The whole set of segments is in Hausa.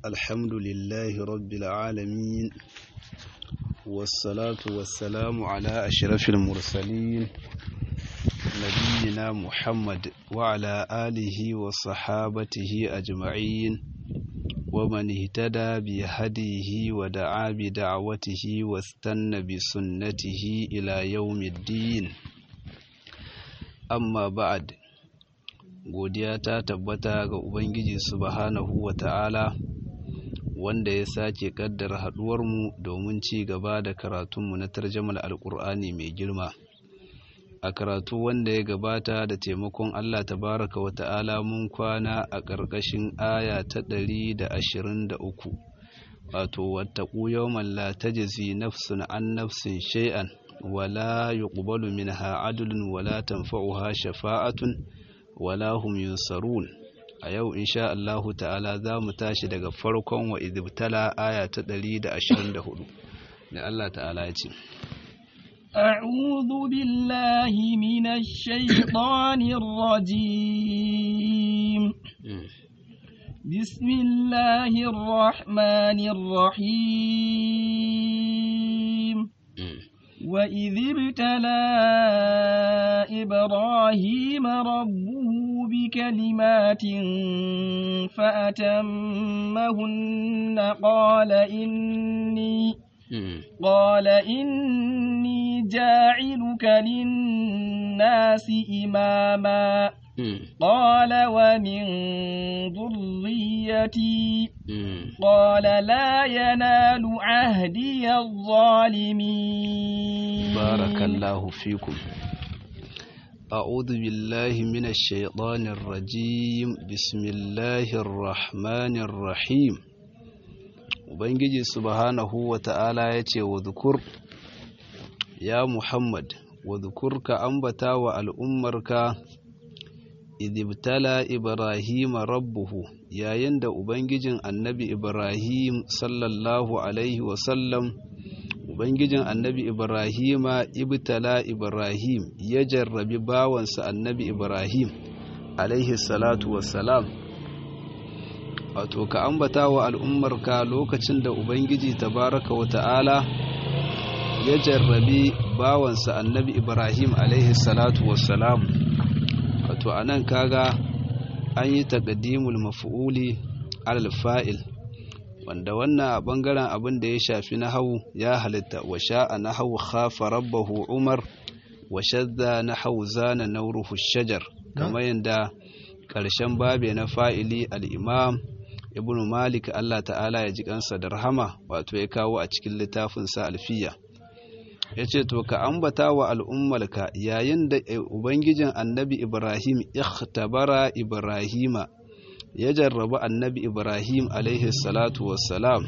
الحمد لله رب العالمين والصلاة والسلام على أشرف المرسلين نبينا محمد وعلى آله وصحابته أجمعين ومن اهتدى بهديه ودعا بدعوته واستنى بسنته إلى يوم الدين أما بعد godiya ta tabbata ga Ubangiji subhanahu wa ta'ala wanda ya sake kaddara haɗuwarmu domin ci gaba da karatunmu na tarjamar alƙur'ani mai girma a karatu wanda ya gabata da taimakon Allah tabaraka wa ta'ala mun kwana a ƙarƙashin aya ta ɗari da ashirin da uku wato wattaƙu yawman la tajzi nafsun an nafsin shay'an wala yuqbalu minha adlun wala tanfa'uha shafa'atun wala hum yunsarun a yau insha Allahu ta'ala za mu tashi daga farkon wa idibtala aya ta 124 da Allah ta'ala ya ce أعوذ بالله من الشيطان الرجيم بسم الله الرحمن الرحيم وإذ ابتلى إبراهيم ربه بكلمات فأتمهن قال إني قال إني جاعلك للناس إماما قال ومن ذريتي قال لا ينال عهدي الظالمين بارك الله فيكم أعوذ بالله من الشيطان الرجيم بسم الله الرحمن الرحيم Ubangiji subhanahu wa ta'ala ya ce wa zukur, Ya Muhammad, wa zukur ka ambata wa al'ummarka, idibtala Ibrahim rabbuhu, yayin da Ubangijin annabi Ibrahim sallallahu Alaihi wasallam, Ubangijin annabi Ibrahima ibtala Ibrahim ya jarrabi bawansa annabi Ibrahim, alaihi salatu wassalam. wato ka ambata wa al'ummarka lokacin da Ubangiji tabaraka wa ta'ala ya jarrabi bawansa annabi Ibrahim alaihi salatu wassalam wato a nan kaga an yi taƙaddimul mafi'uli alal fa'il wanda wannan a ɓangaren abin da ya shafi na hau ya halitta wa sha'a na hau khafa rabbahu umar wa shadda na hau zana nauruhu shajar kamar yadda ƙarshen babe na fa'ili al'imam ibnu malik Allah ta'ala ya ji kansa da rahama wato ya kawo a cikin littafinsa alfiya ya ce to ka ambata wa al'ummalka yayin da ubangijin annabi ibrahim ikhtabara ibrahima ya jarraba annabi ibrahim alaihi salatu wassalam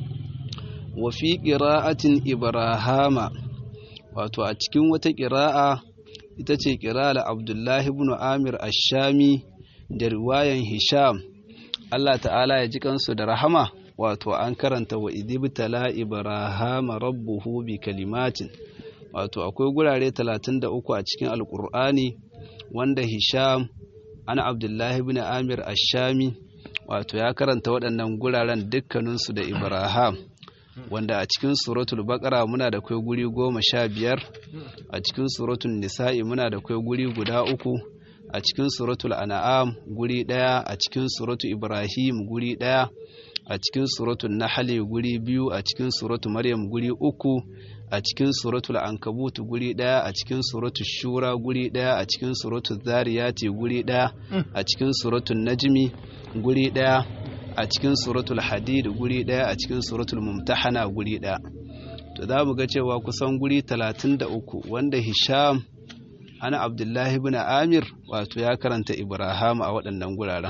wa fi qira'atin ibrahama wato a cikin wata ƙira'a ita ce ƙira'ar abdullahi ibn amir ashami da riwayan hisham Allah ta'ala ya ji kansu da rahama wato an karanta wa idibtala ibrahama rabbuhu bi kalimatin wato akwai gurare 33 a cikin alkur'ani wanda hisham ana abdullahi ibn amir ashami wato ya karanta waɗannan guraren dukkaninsu da ibrahim wanda a cikin suratul baqara muna da kai guri goma sha biyar a cikin suratul nisa'i muna da kai guri guda uku a cikin suratul an'am guri daya a cikin suratul ibrahim guri daya a cikin suratul nahl guri biyu a cikin suratul maryam guri uku a cikin suratul ankabut guri daya a cikin suratul shura guri daya a cikin suratul zariyati guri daya a cikin suratul najmi guri daya a cikin suratul hadid guri daya a cikin suratul mumtahana guri daya to za mu ga cewa kusan guri 33 wanda hisham ana abdullahi bin amir wato ya karanta ibrahim a waɗannan guraren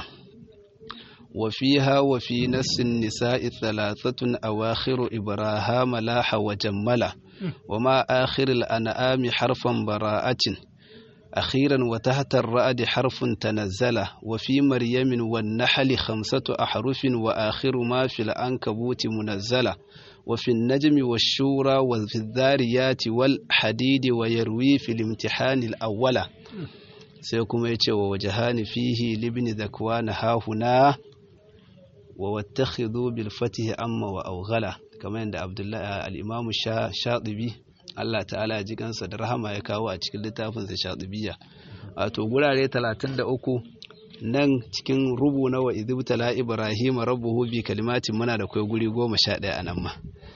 wa fiha wa fi nassin nisa'i thalathatun awakhiru ibrahim laha wa jammala wa ma akhiril an'ami harfan bara'atin أخيرا وتحت الرأد حرف تنزل وفي مريم والنحل خمسة أحرف وآخر ما في العنكبوت منزلة وفي النجم والشورى وفي الذاريات والحديد ويروي في الامتحان الأول سيكم يتشوى وجهان فيه لابن ذكوان ها هنا wa wattakhidhu bil fatihi amma wa awghala kamar yadda Abdullahi al-Imam Shatibi Allah ta'ala ya ji kansa da rahama ya kawo a cikin littafin sa Shatibiyya wato gurare 33 nan cikin rubu na wa idibtala Ibrahim rabbuhu bi kalimatin muna da kai guri 11 a nan ma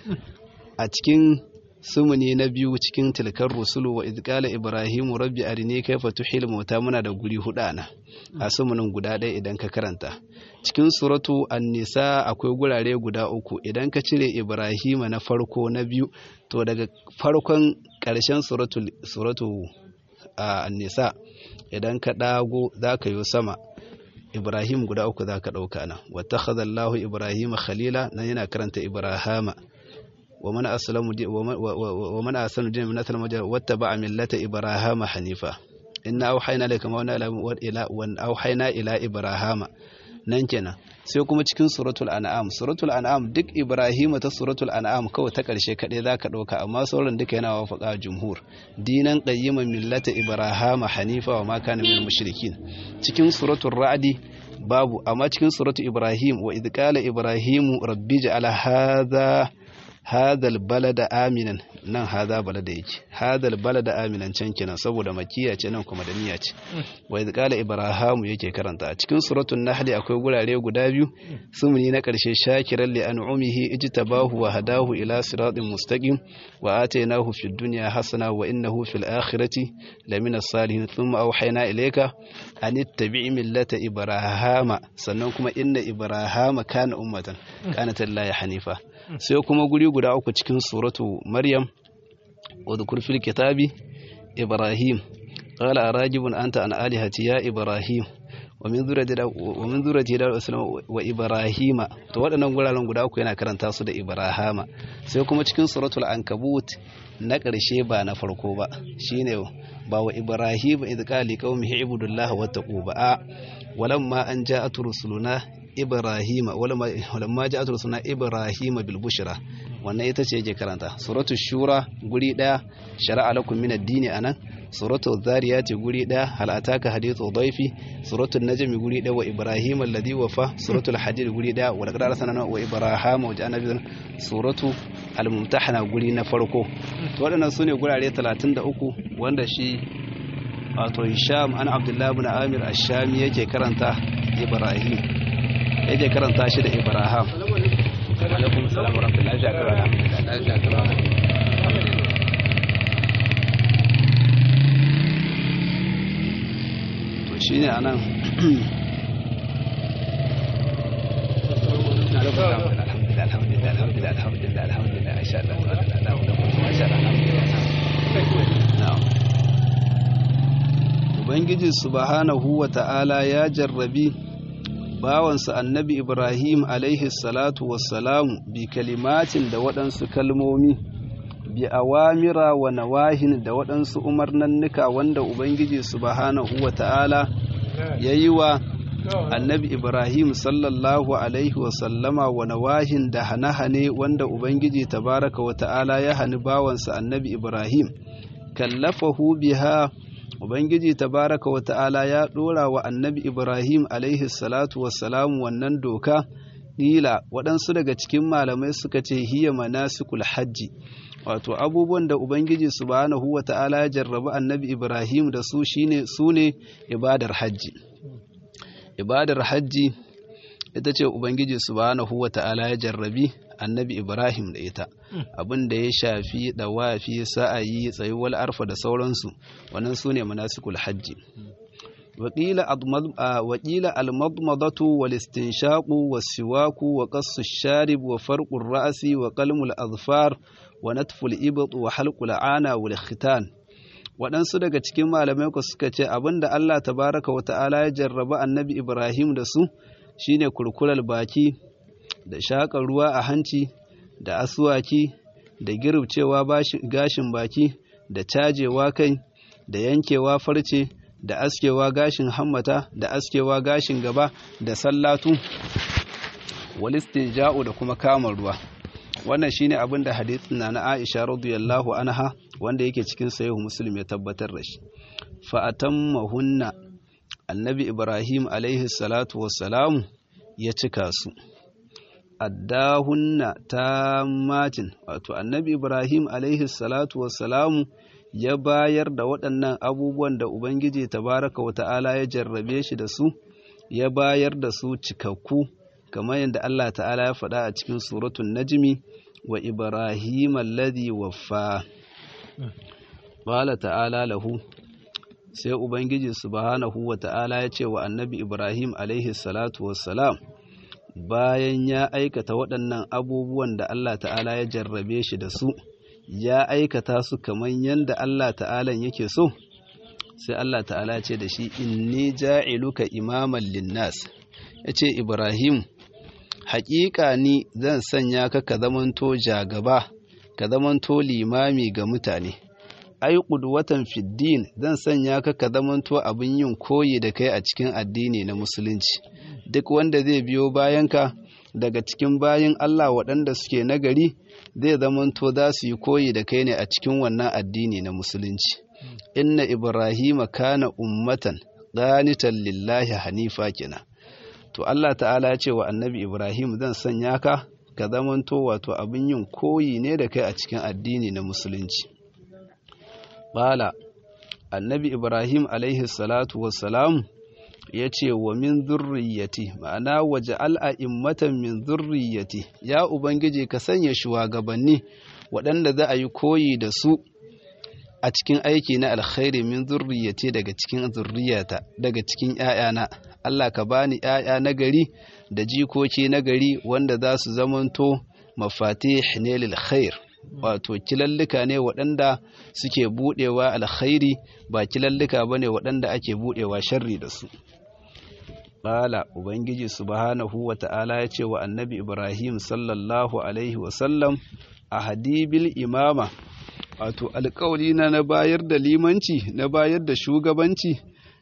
a cikin sumuni na biyu cikin tilkar rusulu wa idkala ibrahimu rabbi arini kaifa tuhil mauta muna da guri hudu ana a sumunin guda ɗaya idan ka karanta cikin suratu an-nisa akwai gurare guda uku idan ka cire ibrahima na farko na biyu to daga farkon ƙarshen suratu suratu an-nisa idan ka dago zaka yi sama ibrahim guda uku zaka dauka nan wattakhadha Allahu ibrahima khalila nan yana karanta ibrahama ومن أسلم ومن أحسن دينا من أسلم واتبع ملة إبراهيم حنيفا إن أوحينا إليك ما إلى وأن أوحينا إلى إبراهيم nan kenan sai kuma cikin suratul an'am suratul an'am duk ibrahima ta suratul an'am kawai ta karshe kaɗai za ka ɗauka amma sauran duka yana wafaka jumhur dinan qayyiman millata ibrahima hanifa wa ma kana minal mushrikin cikin suratul ra'di babu amma cikin suratul ibrahim wa idh qala ibrahimu rabbi ja'ala hadha hadal balada aminan nan hada balada yake hadal balada aminan can kenan saboda makiya ce nan kuma da niyya ce wa idh qala ibrahimu yake karanta a cikin suratul nahl akwai gurare guda biyu sumuni na karshe shakiran li an'umihi ijtabahu wa hadahu ila siratin mustaqim wa atainahu fid dunya hasana wa innahu fil akhirati lamina salihin thumma awhayna ilayka an ittabi' millata ibrahima sannan kuma inna ibrahima kana ummatan kanat lillahi hanifa sai kuma guri guda uku cikin suratu maryam wa dhukur fil kitabi ibrahim qala arajibun anta an alihati ya ibrahim wa min zurati wa min zurati da wa ibrahima to waɗannan guraren guda uku yana karanta su da ibrahama sai kuma cikin suratul ankabut na ƙarshe ba na farko ba shine ba wa ibrahim idh qala liqaumihi ibudullaha wattaqu ba walamma an ja'at rusuluna ibrahima walamma ja'at rusuluna ibrahima bil bushra wannan ita ce yake karanta suratul shura guri daya shar'a lakum min ad-dini anan suratul zariyati guri daya hal ataka hadithu dhaifi suratul najmi guri daya wa ibrahima alladhi wafa suratul hadid guri daya wa laqad arsalna wa ibrahima wa ja'alna bi suratu al-mumtahana guri na farko to waɗannan sune gurare 33 wanda shi wato Hisham an Abdullah ibn Amir ash-Shami yake karanta Ibrahim yake karanta shi da Ibrahim alaikum salam wa rahmatullahi wa barakatuh to shine anan alhamdulillah alhamdulillah alhamdulillah alhamdulillah alhamdulillah insha Allah masha Allah na'am ubangiji subhanahu wa ta'ala ya jarrabi bawansa annabi ibrahim alaihi salatu wassalamu bi kalimatin da waɗansu kalmomi bi awamira wa nawahin da waɗansu umarnannuka wanda ubangiji subhanahu wa ta'ala ya yi wa annabi ibrahim sallallahu alaihi wasallama wa nawahin da hane-hane wanda ubangiji tabaraka wa ta'ala ya hani bawansa annabi ibrahim kallafahu biha Ubangiji tabaraka wa ta'ala ya ɗora wa annabi Ibrahim alaihi salatu wassalamu wannan doka, ƙila waɗansu daga cikin malamai suka ce hiya manasikul hajji, wato abubuwan da Ubangiji subhanahu wa ta'ala ya jarrabi annabi Ibrahim da su shine su ne ibadar hajji. Ibadar hajji ita ce Ubangiji subhanahu wa ta'ala ya jarrabi annabi Ibrahim da ita. abin da ya shafi dawafi sa'ayi tsayuwar arfa da sauransu wannan su ne manasikul hajji waƙila almadmadatu wal istinshaqu was siwaku wa qassu sharib wa farqur ra'si wa qalmul azfar wa natful ibt wa halqul ana wal khitan waɗansu daga cikin malamai ku suka ce abin da Allah tabaraka wa ta'ala ya jarraba annabi Ibrahim da su shine kurkurar baki da shaƙar ruwa a hanci da asuwaki da girbcewa gashin baki da cajewa kai da yankewa farce da askewa gashin hammata da askewa gashin gaba da sallatu walistin ja'u da kuma kama ruwa wannan shine abin da hadithin na na Aisha radiyallahu anha wanda yake cikin sahihu Muslim ya tabbatar da shi fa atammahunna annabi Ibrahim alaihi salatu wassalamu ya cika su addahunna tammatin wato annabi ibrahim alaihi salatu wassalamu ya bayar da waɗannan abubuwan da ubangiji tabaraka wa ta'ala ya jarrabe shi da su ya bayar da su cikakku kamar yadda Allah ta'ala ya faɗa a cikin suratun najmi wa ibrahim alladhi waffa qala ta'ala lahu sai ubangiji subhanahu wa ta'ala ya ce wa annabi ibrahim alaihi salatu wassalam bayan ya aikata waɗannan abubuwan da Allah ta'ala ya jarrabe shi da su ya aikata su kamar yadda Allah ta'ala yake so sai Allah ta'ala ce da shi inni ja'iluka imaman linnas ya ce ibrahim haƙiƙa ni zan sanya ka ka zamanto jagaba ka zamanto limami ga mutane ai watan fiddin zan sanya ka ka zamanto abin yin koyi da kai a cikin addini na musulunci duk wanda zai biyo bayanka daga cikin bayin Allah waɗanda suke nagari zai zamanto za su yi koyi da kai ne a cikin wannan addini na musulunci inna ibrahima kana ummatan qanitan lillahi hanifa kina to Allah ta'ala ya ce wa annabi ibrahim zan sanya ka ka zamanto wato abin yin koyi ne da kai a cikin addini na musulunci Bala, annabi Ibrahim alaihi salatu wassalam ya ce wa min zurriyati ma'ana waje al'a'immatan min zurriyati ya Ubangiji ka sanya shugabanni waɗanda za a yi koyi da su a cikin aiki na alkhairi min zurriyati daga cikin zurriyata daga cikin ‘ya'yana Allah ka bani ‘ya'ya na gari da jikoki na gari wanda za su zamanto mafatih ne lil khair wato kilallika ne waɗanda suke buɗewa alkhairi ba kilallika ba ne waɗanda ake buɗewa sharri da su ƙala ubangiji subhanahu wa ta'ala ya ce wa annabi ibrahim sallallahu alaihi wasallam a hadibil imama wato alƙawli na na bayar da limanci na bayar da shugabanci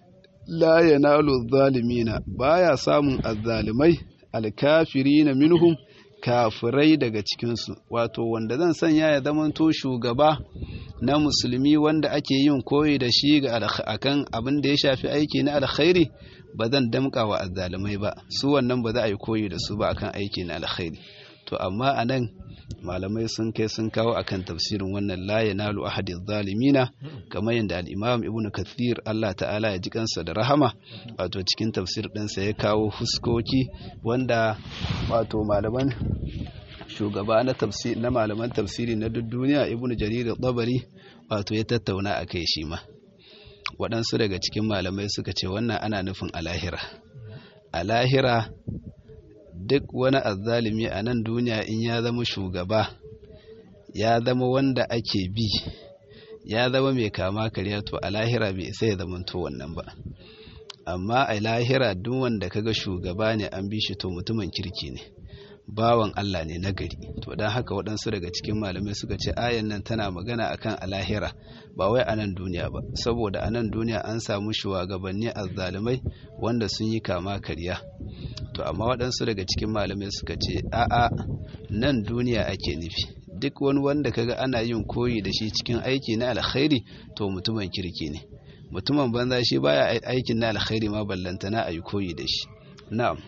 la yanalu zalimina baya samun azzalimai alkafirina minhum kafirai daga cikinsu wato wanda zan sanya ya zamanto shugaba na musulmi wanda ake yin koyi da shi ga akan abin da ya shafi aiki na alkhairi ba zan damka wa azzalumai ba su wannan ba za a yi koyi da su ba akan aiki na alkhairi to amma a nan malamai sun kai sun kawo akan tafsirin wannan la yanalu ahadi zalimina kamar yadda al-imam ibn kathir Allah ta'ala ya ji kansa da rahama wato cikin tafsir ɗinsa ya kawo huskoki wanda wato malaman shugaba na tafsir na malaman tafsiri na duk duniya ibn jarir tabari wato ya tattauna a kai shi ma waɗansu daga cikin malamai suka ce wannan ana nufin alahira alahira duk wani azzalimi a nan duniya in ya zama shugaba ya zama wanda ake bi ya zama mai kama karya to a lahira bai isa ya zamanto wannan ba amma a lahira duk wanda kaga shugaba ne an bi shi to mutumin kirki ne bawan Allah ne na gari to don haka waɗansu daga cikin malamai suka ce ayan nan tana magana akan alahira ba wai a nan duniya ba saboda a nan duniya an samu shugabanni azzalumai wanda sun yi kama karya to amma waɗansu daga cikin malamai suka ce a'a nan duniya ake nufi duk wani wanda kaga ana yin koyi da shi cikin aiki na alkhairi to mutumin kirki ne mutumin banza shi baya aikin na alkhairi ma ballantana a yi koyi da shi na'am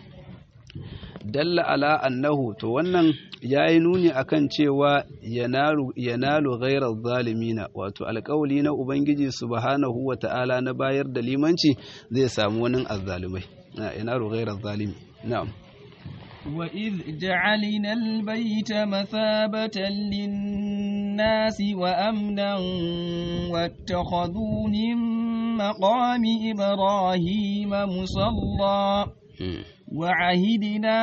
dalla ala annahu to wannan yayi nuni akan cewa yanalu yanalu ghairaz zalimina wato alƙawli na ubangiji subhanahu wata'ala na bayar da limanci zai samu wani azzalumai na yanalu ghairaz zalimi na'am وإذ جعلنا البيت مثابة للناس وأمنا واتخذوا من مقام إبراهيم مصلى وعهدنا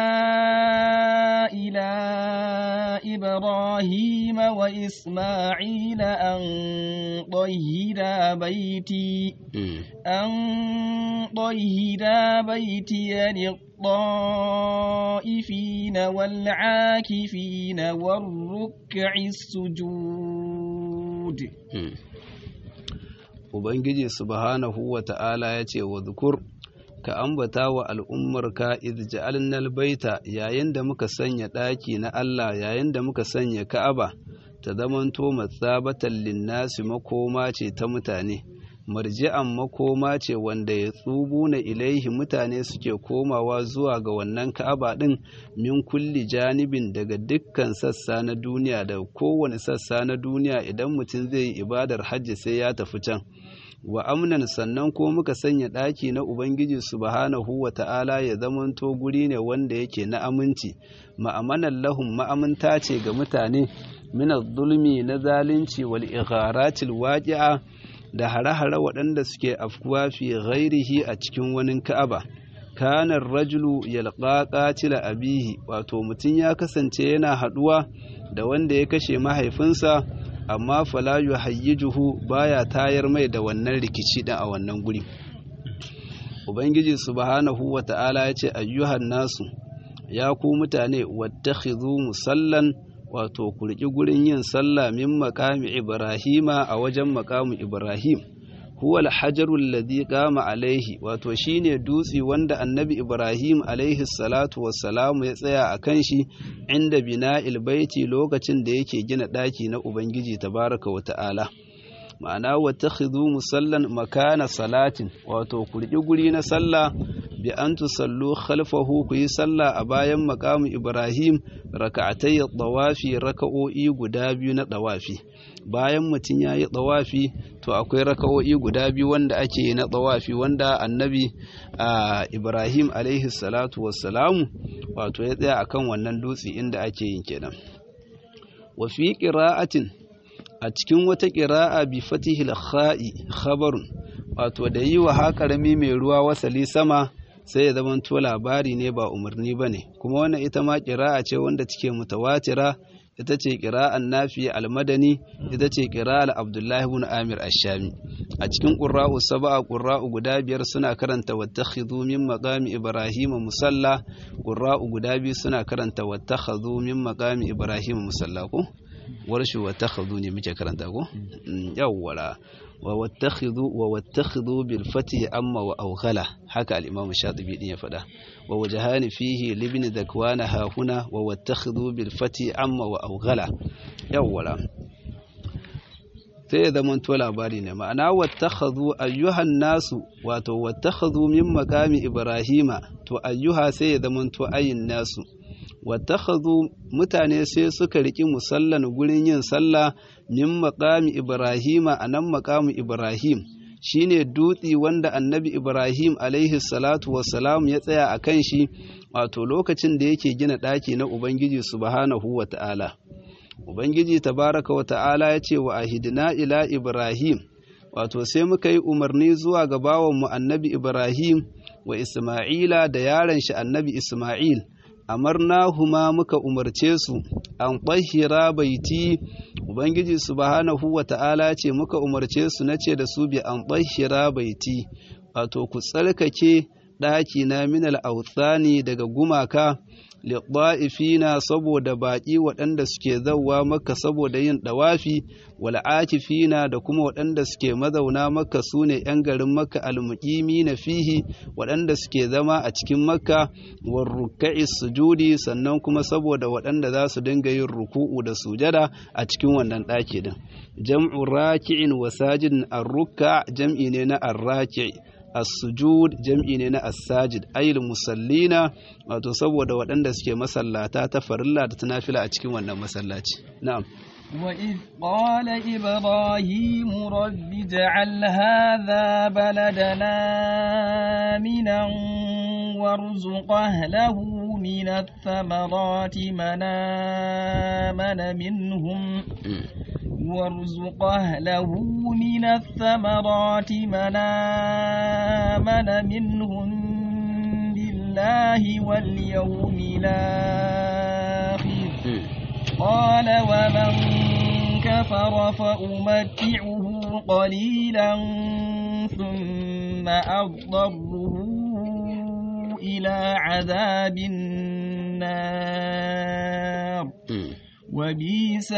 إلى إبراهيم وإسماعيل أن طهرا بيتي أن طهرا بيتي للطائفين والعاكفين والركع السجود Ubangiji subhanahu wa ta'ala ya ce wa zukur ka ambata wa al'ummarka idja'alnal baita yayin da muka sanya ɗaki na Allah yayin da muka sanya Ka'aba ta zamanto matsabatan linnasi makoma ce ta mutane marji'an makoma ce wanda ya tsubu na ilaihi mutane suke komawa zuwa ga wannan ka'aba ɗin min kulli janibin daga dukkan sassa na duniya da kowane sassa na duniya idan mutum zai yi ibadar hajji sai ya tafi can wa amnan sannan ko muka sanya ɗaki na ubangiji subhanahu wa ta'ala ya zamanto guri ne wanda yake na aminci ma'amanan lahum ma'aminta ce ga mutane min zulmi na zalunci wal igharatil waqi'a da hare-hare waɗanda suke afkuwa fi ghairihi a cikin wani ka'aba kanar rajulu yalqa qatila abihi wato mutum ya kasance yana haɗuwa da wanda ya kashe mahaifinsa amma fala yuhayyijuhu baya tayar mai da wannan rikici din a wannan guri ubangiji subhanahu wata'ala ya ce ayyuhan nasu ya ku mutane wattakhidhu musallan wato ku riƙi gurin yin sallah min makami ibrahima a wajen makamu ibrahim huwa alhajaru alladhi qama alaihi wato shine dutsi wanda annabi ibrahim alaihi salatu wassalamu ya tsaya a kan shi inda bina'il baiti lokacin da yake gina ɗaki na ubangiji tabaraka wa ta'ala ma'ana wattakhidhu musallan makana salatin wato ku riƙi guri na sallah bi an tusallu khalfahu ku yi sallah a bayan makamu ibrahim raka'atai tawafi raka'o'i guda biyu na tawafi bayan mutum ya yi tawafi to akwai raka'o'i guda biyu wanda ake yi na tawafi wanda annabi ibrahim alaihi salatu wassalamu wato ya tsaya akan wannan dutse inda ake yin kenan wa fi qira'atin a cikin wata qira'a bi fatihil kha'i khabarun wato da yi wa haƙarami mai ruwa wasali sama sai ya zama to labari ne ba umarni ba ne kuma wannan ita ma ƙira'a ce wanda take mutawatira ita ce ƙira'an nafi almadani ita ce ƙira'ar abdullahi ibn amir ashami a cikin ƙurra'u saba'a ƙurra'u guda biyar suna karanta wattakhidhu min maqami ibrahim musalla ƙurra'u guda biyu suna karanta wattakhadhu min maqami ibrahim musalla ko warshu wattakhadhu ne muke karanta ko yawwala وواتخذوا وواتخذوا بالفتح أما وأوغلا حكى الإمام الشاطبي دين فدا ووجهان فيه لابن ذكوان ها هنا وواتخذوا بالفتح أما وأوغلا يولا sai ya zama to labari ne ma'ana wattakhadhu ayyuhan nasu wato wattakhadhu min maqami ibrahima to ayyuha sai ya zama to ayin nasu wattakhadhu mutane sai suka riki musallan gurin yin sallah min maqami ibrahima anan maqamu ibrahim shine dutsi wanda annabi ibrahim alaihi salatu wassalam ya tsaya a kan shi wato lokacin da yake gina ɗaki na ubangiji subhanahu wa ta'ala ubangiji tabaraka wa ta'ala ya ce wa ahidina ila ibrahim wato sai muka yi umarni zuwa ga bawanmu annabi ibrahim wa isma'ila da yaron shi annabi isma'il amarnahuma muka umarce su an ɗahira baiti ubangiji subhanahu wa ta'ala ce muka umarce su na ce da su bi an ɗahira baiti wato ku tsarkake ɗaki na minal authani daga gumaka liɗa'ifina saboda baƙi waɗanda suke zauwa maka saboda yin ɗawafi wal'akifina da kuma waɗanda suke mazauna maka su ne ‘yan garin maka almuƙimi na fihi waɗanda suke zama a cikin maka warruka'i sujudi sannan kuma saboda waɗanda za su dinga yin ruku'u da sujada a cikin wannan ɗaki din jam'u raki'in wa sajidin arruka jam'i ne na arraki' as-sujud jam'i ne na as-sajid ayil musallina wato saboda waɗanda suke masallata ta farilla da tunafila a cikin wannan masallaci na'am وإذ قال إبراهيم رب اجعل هذا بلدنا آمنا وارزق أهله من الثمرات من آمن منهم وارزق أهله من الثمرات من آمن منهم بالله واليوم الآخر قال ومن كفر فأمتعه قليلا ثم أضطره إلى عذاب النار وبئس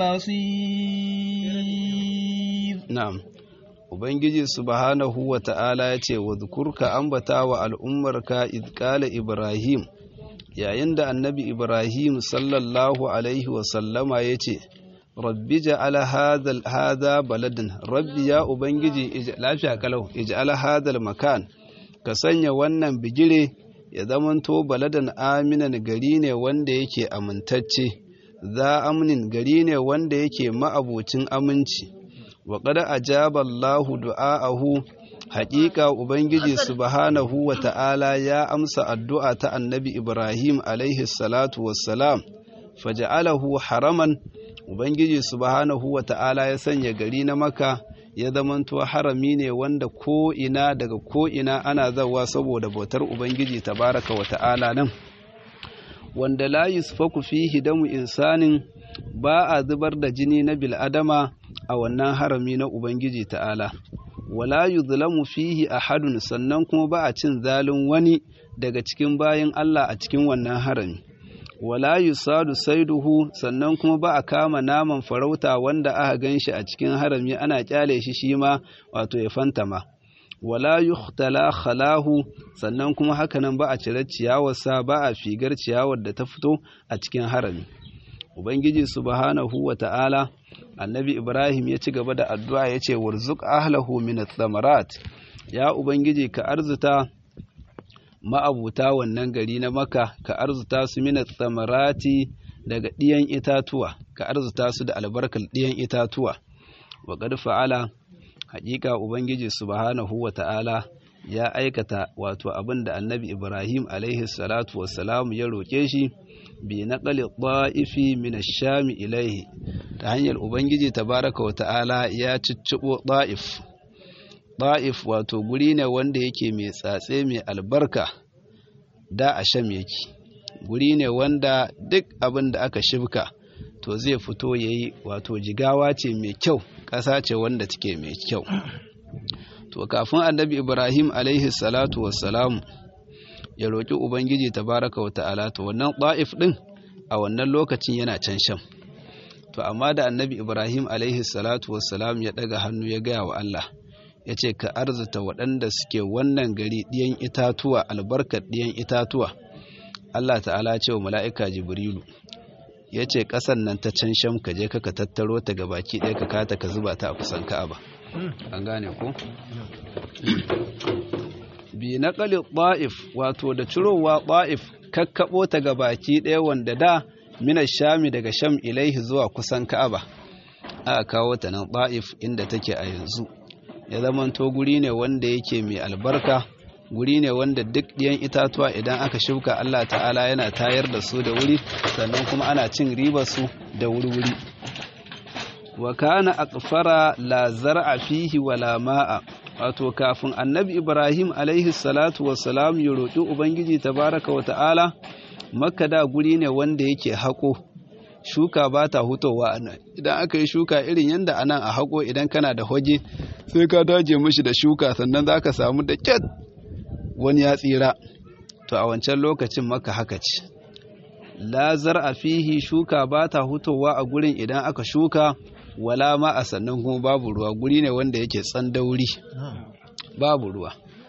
المصير نعم Ubangiji subhanahu wa ta'ala ya ce, wa zukurka ambata wa al'ummarka izkala Ibrahim, yayin da annabi Ibrahim sallallahu Alaihi wasallama ya ce, rabbi ja'ala hadha hadha baladan rabbi ya ubangiji lafiya kalau ij'ala hadha makan ka sanya wannan bigire ya zamanto baladan aminan gari ne wanda yake amintacce za amnin gari ne wanda yake ma'abucin aminci wa qad ajaba Allahu du'aahu haƙiƙa ubangiji subhanahu wa ta'ala ya amsa addu'a ta annabi Ibrahim alaihi salatu wassalam faja'alahu haraman ubangiji subhanahu wa ta'ala ya sanya gari na maka ya zamanto harami ne wanda ko'ina daga ko'ina ana zawa saboda bautar ubangiji tabaraka wa ta'ala nan wanda la yusfaku fihi damu insanin ba a zubar da jini na bil'adama a wannan harami na ubangiji ta'ala wala yuzlamu fihi ahadun sannan kuma ba a cin zalin wani daga cikin bayin Allah a cikin wannan harami wala yusadu saiduhu sannan kuma ba a kama naman farauta wanda aka ganshi a cikin harami ana kyale shi shi ma wato ya fantama wala yuhtala khalahu sannan kuma hakanan ba a cire ciyawarsa ba a figar ciyawar da ta fito a cikin harami ubangiji subhanahu wa ta'ala annabi ibrahim ya ci gaba da addu'a ya ce warzuk ahlahu min thamarat ya ubangiji ka arzuta ma'abuta wannan gari na maka ka arzuta su min thamarati daga ɗiyan itatuwa ka arzuta su da albarkar ɗiyan itatuwa wa qad fa'ala haƙiƙa ubangiji subhanahu wa ta'ala ya aikata wato abin da annabi ibrahim alaihi salatu wassalam ya roƙe shi bi naqali ta'ifi min ash-sham ilayhi ta hanyar ubangiji tabaraka wa ta'ala ya ciccibo ta'if ta'if wato guri ne wanda yake mai tsatse mai albarka da a sham yake guri ne wanda duk abin da aka shibka to zai fito yayi wato jigawa ce mai kyau ƙasa ce wanda take mai kyau to kafin annabi ibrahim alaihi salatu wassalamu ya roƙi ubangiji tabaraka wa ta'ala to wannan ɗa'if ɗin a wannan lokacin yana can sham to amma da annabi ibrahim alaihi salatu wassalam ya ɗaga hannu ya gaya wa allah ya ce ka arzuta waɗanda suke wannan gari ɗiyan itatuwa albarkar ɗiyan itatuwa allah ta'ala ce wa mala'ika jibrilu ya ce ƙasan nan ta can sham ka je ka tattaro ta ga baki ɗaya ka kata ka zuba ta a kusan ka'aba an gane ko bi na ƙali ɗa'if wato da cirowa ɗa'if kakkaɓo ta ga baki ɗaya wanda da mina shami daga sham ilaihi zuwa kusan ka'aba aka kawo ta nan ɗa'if inda take a yanzu ya zamanto guri ne wanda yake mai albarka guri ne wanda duk ɗiyan itatuwa idan aka shuka Allah ta'ala yana tayar da su da wuri sannan kuma ana cin ribar su da wuri-wuri wa kana aqfara la zar'a fihi wala ma'a wato kafin annabi ibrahim alaihi salatu wassalam ya roƙi ubangiji tabaraka wa ta'ala makka da guri ne wanda yake haƙo shuka ba ta hutowa a nan idan aka yi shuka irin yadda anan a haƙo idan kana da hoge sai ka daje mishi da shuka sannan za ka samu da kyat wani ya tsira to a wancan lokacin maka haka ce lazar a fihi shuka ba ta hutowa a gurin idan aka shuka wala ma a sannan kuma babu ruwa guri ne wanda yake tsandauri babu ruwa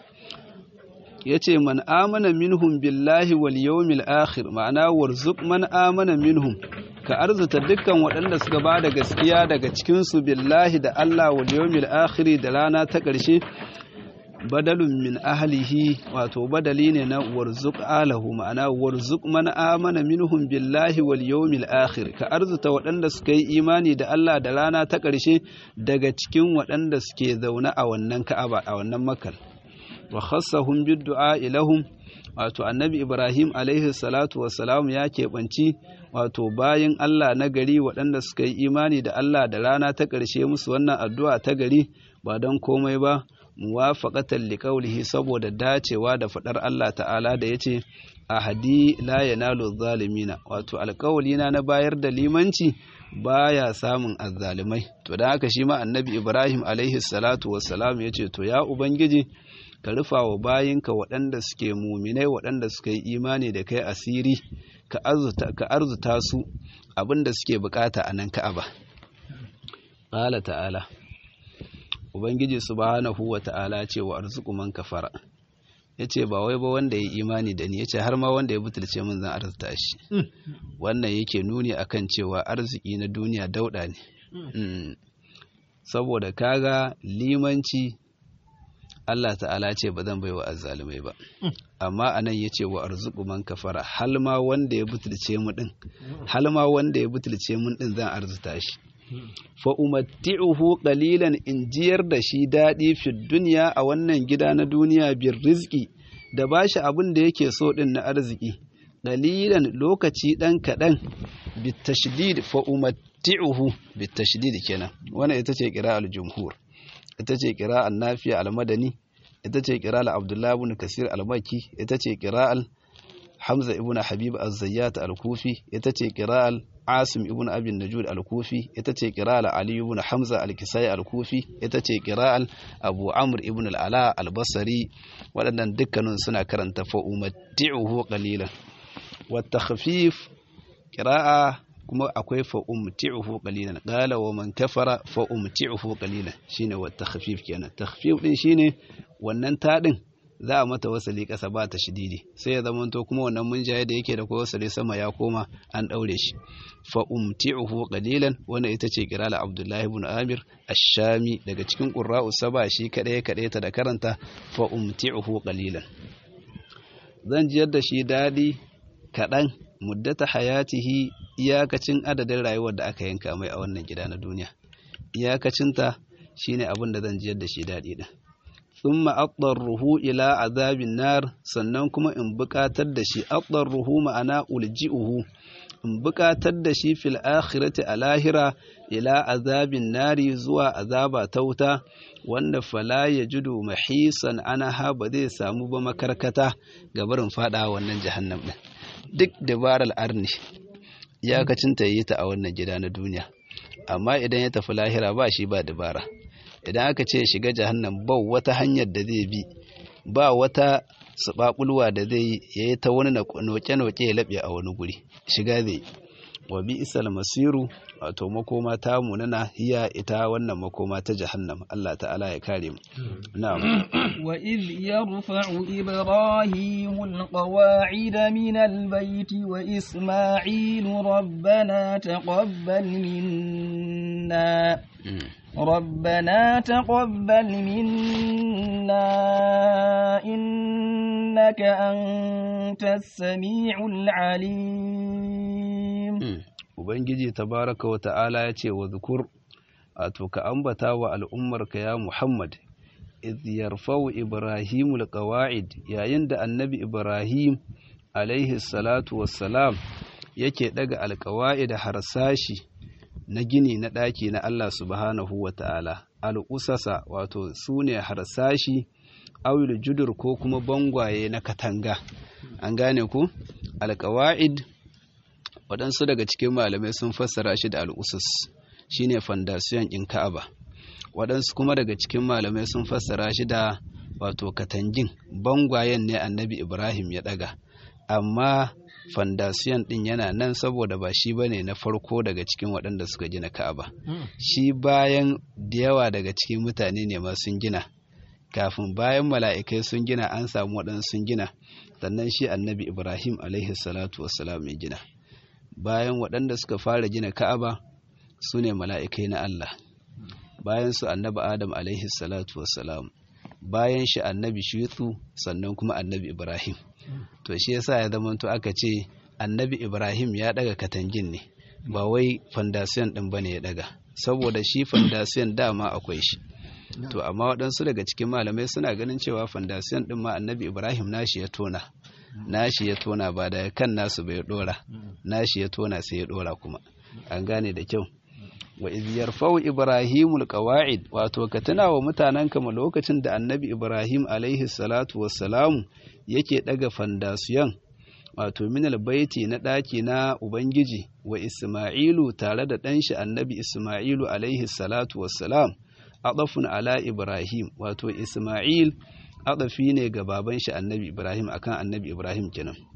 ya ce man amana minhum billahi wal yawmil akhir ma'ana warzuq man amana minhum ka arzuta dukkan waɗanda suka ba da gaskiya daga cikinsu billahi da Allah wal yawmil akhir da rana ta ƙarshe badalun min ahlihi wato badali ne na warzuq alahu ma'ana warzuq man amana minhum billahi wal yawmil akhir ka arzuta waɗanda suka yi imani da Allah da rana ta ƙarshe daga cikin waɗanda suke zaune a wannan Ka'aba a wannan Makka wa khassahum bid du'a ilahum wato annabi Ibrahim alaihi salatu wassalam ya keɓanci wato bayin Allah na gari waɗanda suka yi imani da Allah da rana ta ƙarshe musu wannan addu'a ta gari ba don komai ba muwafaqatan liqaulihi saboda dacewa da fadar Allah ta'ala da yace ahadi la yanalu zalimina wato alƙawlina na bayar da limanci baya samun azzalimai to dan haka shi ma annabi Ibrahim alaihi salatu wassalam yace to ya ubangiji ka rufa wa bayinka waɗanda suke muminai waɗanda suka yi imani da kai asiri ka arzuta ka arzuta su abinda suke bukata a nan Ka'aba qala ta'ala Ubangiji subhanahu wa ta'ala ce wa arzuku man kafara, yace ba wai ba wanda ya imani da ni yace har ma wanda ya butulce min zan arzuta shi wannan yake nuni akan cewa arziki na duniya dauda ne saboda kaga limanci Allah ta'ala ce ba zan baiwa azzalumai ba amma anan yace wa arzuqu man kafara hal ma wanda ya butulce mu din hal ma wanda ya butulce mun din zan arzuta shi fa umatti'uhu qalilan in jiyar da shi dadi fi dunya a wannan gida na duniya bir rizqi da bashi abin da yake so din na arziki qalilan lokaci dan kadan bit tashdid fa umatti'uhu bit tashdid kenan wannan ita ce qira'al jumhur ita ce ƙira'ar nafiya al-madani ita ce ƙira'ar abdullahi ibn kasir al-maki ita ce ƙira'ar hamza ibn habib az-zayyat al-kufi ita ce ƙira'ar asim ibn abin najud al-kufi ita ce ƙira'ar ali ibn hamza al-kisai al-kufi ita ce ƙira'ar abu amr ibn al-ala al-basri waɗannan dukkanin suna karanta fa umatti'uhu qalilan wa takhfif ƙira'a kuma akwai fa umti'uhu qalilan qala wa man kafara fa umti'uhu qalilan shine wa takhfif kenan takhfif din shine wannan ta din za a mata wasali kasa ba ta shididi sai ya zama to kuma wannan munjaye da yake da ko wasali sama ya koma an daure shi fa umti'uhu qalilan wannan ita ce kirala abdullahi ibn amir ash-shami daga cikin qurra'u saba shi kadai kadai ta da karanta fa umti'uhu qalilan zan jiyar da shi dadi kadan muddata hayatihi iyakacin adadin rayuwar da aka yanka mai a wannan gida na duniya iyakacinta shine abin da zan jiyar da shi daɗi din thumma ruhu ila azabin nar sannan kuma in buƙatar da shi ruhu ma'ana ulji'uhu in buƙatar da shi fil akhirati a lahira ila azabin nari zuwa azaba ta wuta wanda fala ya judu mahisan anaha ba zai samu ba makarkata ga barin fada wannan jahannam din duk dabarar arni iyakacin ta yi ta a wannan gida na duniya amma idan ya tafi lahira ba shi ba dabara idan aka ce shiga jahannam ba wata hanyar da zai bi ba wata sababulwa da zai yi ta wani noke-noke ya laɓe a wani guri shiga zai wa bi isal masiru wato makoma ta munana hiya ita wannan makoma ta jahannam Allah ta'ala ya kare mu na'am wa idh yarfa'u ibrahimu alqawa'ida min albayt wa isma'ilu rabbana taqabbal minna ربنا تقبل منا إنك أنت السميع العليم Ubangiji tabaraka wa ta'ala ya ce wa zukur wato ka ambata wa al'ummarka ya Muhammad idh yarfau Ibrahimul qawa'id yayin da annabi Ibrahim alaihi salatu wassalam yake daga alqawa'id harsashi na gini na ɗaki na Allah subhanahu wa ta'ala, al'usasa wato su ne harsashi, awil judur ko kuma bangwaye na katanga. An gane ku? Alƙawa'id, waɗansu daga cikin malamai sun fassara shi da al'usas, shi ne fandasiyon in Ka'aba. Waɗansu kuma daga cikin malamai sun fassara shi da wato katangin, bangwayen ne annabi Ibrahim ya ɗaga. Amma fandasiyan din yana nan saboda ba shi bane na farko daga cikin waɗanda suka gina Ka'aba. Shi bayan da yawa daga cikin mutane ne ma sun gina. Kafin bayan mala'ikai sun gina an samu waɗansu sun gina, sannan shi annabi Ibrahim alaihi salatu wassalam ya gina. Bayan waɗanda suka fara gina Ka'aba su ne mala'ikai na Allah. Bayan su annabi Adam alaihi salatu wassalam. Bayan shi annabi Shithu sannan kuma annabi Ibrahim. to shi yasa ya zama to aka ce annabi ibrahim ya daga katangin ne ba wai fandasiyan din bane ya daga saboda shi fandasiyan dama akwai shi to amma waɗansu daga cikin malamai suna ganin cewa fandasiyan din ma annabi ibrahim nashi ya tona nashi ya tona ba da kan nasu bai dora nashi ya tona sai ya dora kuma an gane da kyau wa iz yarfau ibrahimul qawa'id wato ka tuna wa mutanen kama lokacin da annabi ibrahim alaihi salatu wassalamu yake daga fandasiyan wato minal baiti na ɗaki na ubangiji wa isma'ilu tare da ɗanshi annabi isma'ilu alaihi salatu wassalam adafun ala ibrahim wato isma'il adafi ne ga baban shi annabi ibrahim akan annabi ibrahim kenan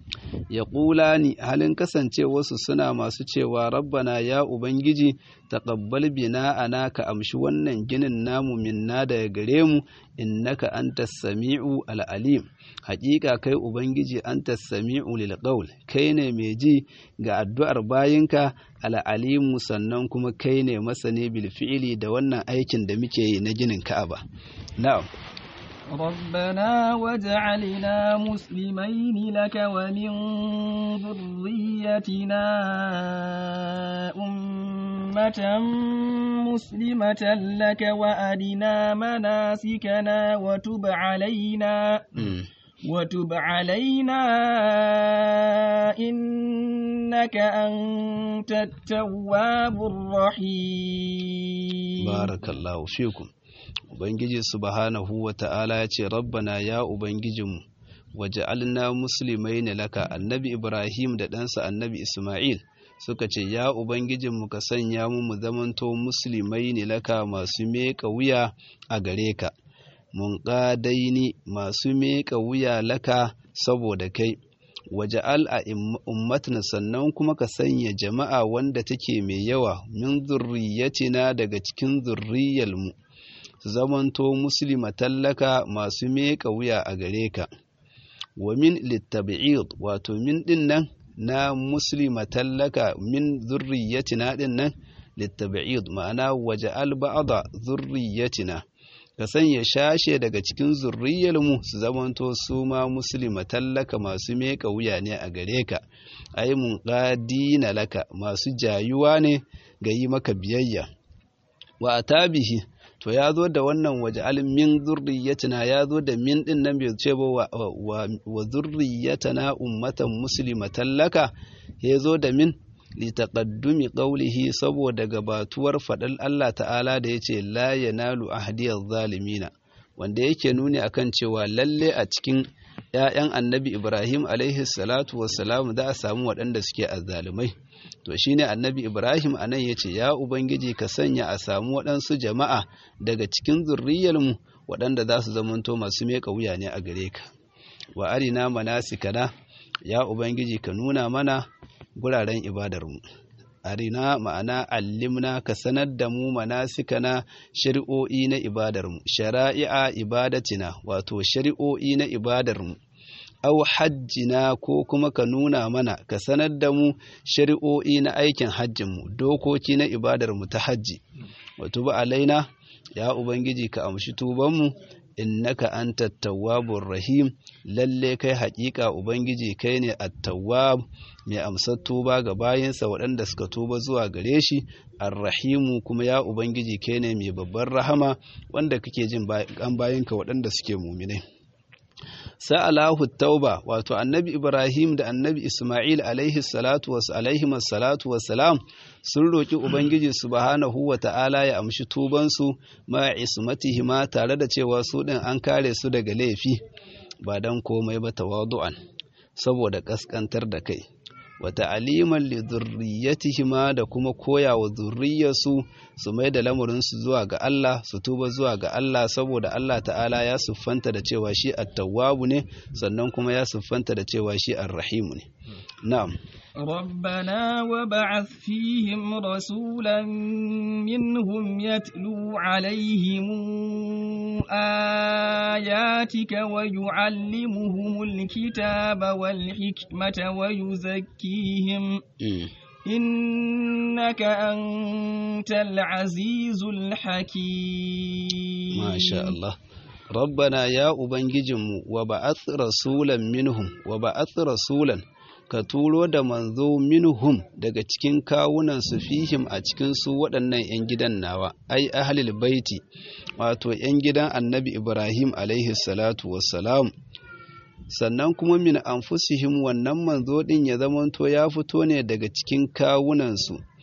ya ni halin kasance wasu suna masu cewa rabbana ya ubangiji taqabbal bina ana ka amshi wannan ginin namu minna daga gare mu innaka antas sami'u al'alim haƙiƙa kai ubangiji antas sami'u lil qawl kai ne mai ji ga addu'ar bayinka al'alimu sannan kuma kai ne masane bil fi'ili da wannan aikin da muke yi na ginin ka'aba na'am ربنا واجعلنا مسلمين لك ومن ذريتنا أمة مسلمة لك وأرنا مناسكنا وتب علينا وتب علينا إنك أنت التواب الرحيم بارك الله فيكم Ubangiji subhanahu wa ta'ala ya ce, Rabbana ya Ubangijinmu, waje alna musulmai ne laka annabi Ibrahim da ɗansa annabi Ismail suka ce, Ya Ubangijinmu ka sanya mu mu zamanto musulmai ne laka masu meƙa wuya a gare ka, mun ƙadaini masu meƙa wuya laka saboda kai. waje al'a ummatin sannan kuma ka sanya jama'a wanda take mai yawa min zurriyatina daga cikin zurriyarmu. su zamanto muslima tallaka masu meƙa wuya a gare ka wa min littabi'id wato min din nan na muslima tallaka min zurriyatina din nan littabi'id ma'ana waje alba'ada zurriyatina ka sanya shashe daga cikin zurriyarmu su zamanto su ma muslima tallaka masu meƙa wuya ne a gare ka ai mun na laka masu jayuwa ne ga yi maka biyayya wa atabihi to ya zo da wannan waje min zurriyatina ya zo da min din nan bai ce ba wa zurriyatana ummatan muslimatan laka ya zo da min li taqaddumi qawlihi saboda gabatuwar fadal Allah ta'ala da yace la yanalu ahdiyaz zalimina wanda yake nuni akan cewa lalle a cikin ‘ya'yan annabi Ibrahim alaihi salatu wassalam za a samu waɗanda suke azzalumai. To shi ne annabi Ibrahim a nan ya ce, Ya Ubangiji ka sanya a samu waɗansu jama'a daga cikin zurriyarmu waɗanda za su zamanto masu meƙa wuya ne a gare ka. Wa arina manasikana, ya Ubangiji ka nuna mana guraren ibadarmu. arina ma'ana allimna ka sanar da mu manasikana shari'o'i na ibadarmu shari'a ibadatina wato shari'o'i na ibadarmu au hajjina ko kuma ka nuna mana ka sanar da mu shari'o'i na aikin hajjinmu dokoki na ibadarmu ta hajji wato ba alaina ya ubangiji ka amshi tubanmu innaka anta tawwabur rahim lalle kai haƙiƙa ubangiji kai ne at-tawwab mai amsar tuba ga bayinsa waɗanda suka tuba zuwa gare shi ar-rahimu kuma ya ubangiji kai ne mai babbar rahama wanda kake jin an bayinka waɗanda suke muminai sa'alahu tauba wato annabi ibrahim da annabi isma'il alaihi salatu was alaihi salatu wassalam sun roki ubangiji subhanahu wa ta'ala ya amshi tubansu ma ismatihima tare da cewa su din an kare su daga laifi ba dan komai ba tawadu'an saboda kaskantar da kai wa ta'aliman li dhurriyyatihima da kuma koya wa zurriyarsu su mai da lamarinsu zuwa ga Allah su tuba zuwa ga Allah saboda Allah ta'ala ya siffanta da cewa shi at-tawwabu ne sannan kuma ya siffanta da cewa shi ar-rahimu ne na'am ربنا وبعث فيهم رسولا منهم يتلو عليهم آياتك ويعلمهم الكتاب والحكمة ويزكيهم إنك أنت العزيز الحكيم ما شاء الله ربنا يا أبنججم وبعث رسولا منهم وبعث رسولا ka turo da manzo minhum daga cikin kawunan su fihim a cikin su waɗannan 'yan gidan nawa ai ahlul baiti wato 'yan gidan annabi ibrahim alaihi salatu wassalam sannan kuma min anfusihim wannan manzo din ya zamanto ya fito ne daga cikin kawunan su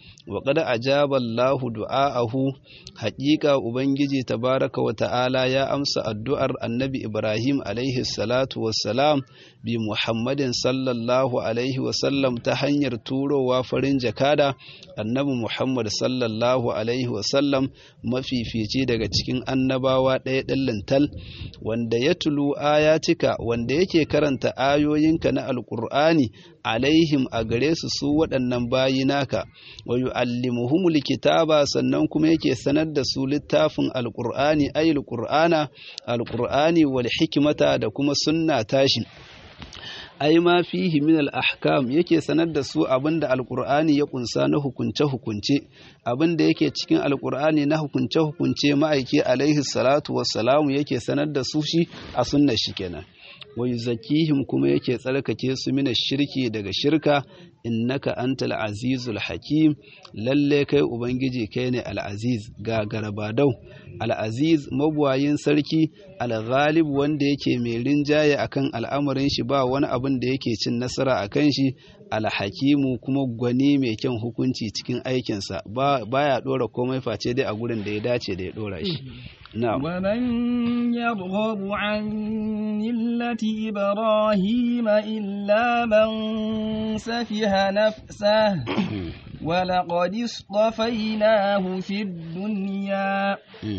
wa qad ajaba Allahu du'aahu haqiqa ubangiji tabaraka wa ta'ala ya amsa addu'ar annabi Ibrahim alaihi salatu wassalam bi Muhammadin sallallahu alaihi wa sallam ta hanyar turowa farin jakada annabi Muhammad sallallahu alaihi wa sallam mafifici daga cikin annabawa ɗaya ɗin lintal wanda ya tulu ayatika wanda yake karanta ayoyinka na alƙur'ani alaihim a gare su su waɗannan bayi naka wa yu'allimuhumul kitaba sannan kuma yake sanar da su littafin alqur'ani ayil qur'ana alqur'ani wal hikmata da kuma sunna tashi ai ma fihi min al-ahkam yake sanar da su abinda alqur'ani ya kunsa na hukunce hukunce abinda yake cikin alqur'ani na hukunce hukunce ma'aiki alaihi salatu wassalamu yake sanar da su shi a sunnar shi kenan wa yuzakkihim kuma yake tsarkake su mina shirki daga shirka innaka antal azizul hakim lalle kai ubangiji kai ne al-aziz ga garabadau al-aziz mabuwayin sarki al-ghalib wanda yake mai rinjaye akan al'amarin shi ba wani abin da yake cin nasara akan shi al-hakimu kuma gwani mai kyan hukunci cikin aikinsa ba baya dora komai face dai a gurin da ya dace da ya dora shi نعم ومن يرغب عن ملة إبراهيم إلا من سفه نفسه ولقد اصطفيناه في الدنيا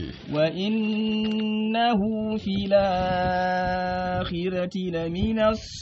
وإنه في الآخرة لمن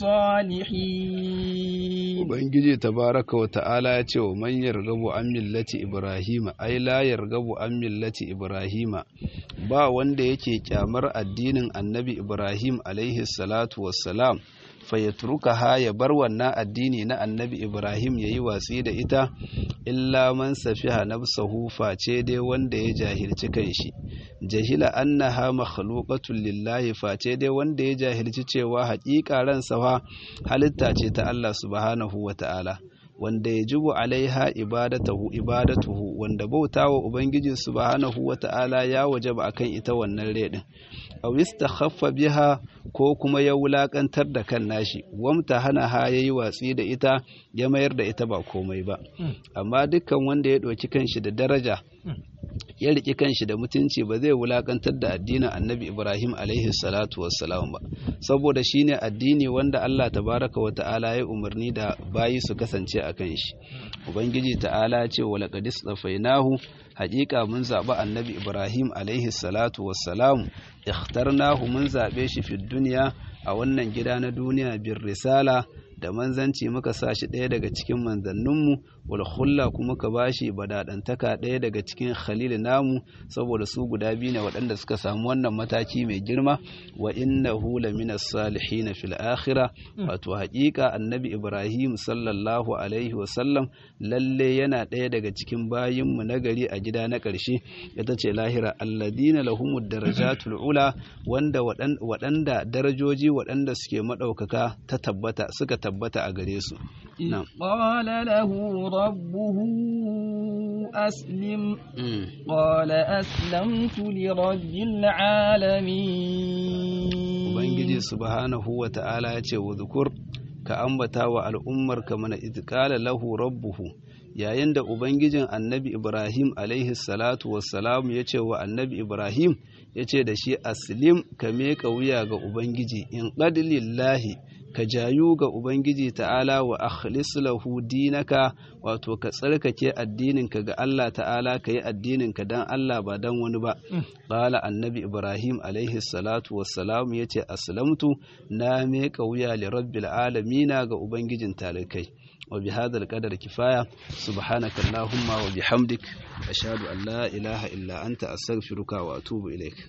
الصالحين Ubangiji tabaraka wa ta'ala ya ce wa man yargabu an millati Ibrahima ai la yargabu an millati Ibrahima ba wanda yake kyamar addinin Annabi Ibrahim alaihi salatu wassalam fayatruka ha ya bar wannan addini na Annabi Ibrahim yayi watsi da ita illa man safiha nafsahu face dai wanda ya jahilci kanshi jahila annaha makhluqatun lillahi face dai wanda ya jahilci cewa haƙiƙa ransa fa halitta ce ta Allah subhanahu wata'ala wanda ya jubu alaiha ibadatahu ibadatuhu wanda bautawa ubangiji subhanahu wata'ala ya wajaba akan ita wannan redin aw istakhaffa biha ko kuma ya wulakantar da kan nashi wamta hana ha yayi watsi da ita ya mayar da ita ba komai ba amma dukkan wanda ya ɗauki kanshi da daraja ya riƙi kanshi da mutunci ba zai wulakantar da addinin annabi ibrahim alaihi salatu wassalam ba saboda shine addini wanda allah tabaraka wa ta'ala ya umarni da bayi su kasance a kan shi ubangiji ta'ala ce wa laqad istafainahu haƙiƙa mun zaɓi annabi ibrahim alaihi salatu wassalam ikhtarnahu mun zaɓe shi fi duniya a wannan gida na duniya bin risala da manzanci muka sa shi ɗaya daga cikin manzanninmu wal khulla kuma ka bashi badadantaka ɗaya daga cikin khalil namu saboda su guda biyu ne waɗanda suka samu wannan mataki mai girma wa innahu lamina salihin fil akhirah wato haƙiƙa annabi ibrahim sallallahu alaihi wa sallam lalle yana ɗaya daga cikin bayinmu na gari a gida na ƙarshe ita ce lahira alladina lahumud darajatul ula wanda waɗanda darajoji waɗanda suke maɗaukaka ta tabbata suka tabbata a gare su قال له ربه أسلم قال أسلمت لرب العالمين Ubangiji subhanahu wa ta'ala ya ce wa zukur ka ambata wa al'ummar ka mana izkala lahu rabbuhu yayin da Ubangijin annabi Ibrahim alaihi salatu wassalamu ya ce wa annabi Ibrahim ya ce da shi aslim ka meka wuya ga Ubangiji in lillahi ka jayu ga Ubangiji ta'ala wa akhlis lahu dinaka wato ka tsarkake addininka ga Allah ta'ala ka yi addininka dan Allah ba dan wani ba qala annabi Ibrahim alaihi salatu wassalam yace aslamtu na meka wuya li rabbil alamina ga Ubangijin talikai wa bi hadal qadar kifaya subhanaka allahumma wa bihamdik ashhadu an la ilaha illa anta astaghfiruka wa atubu ilaik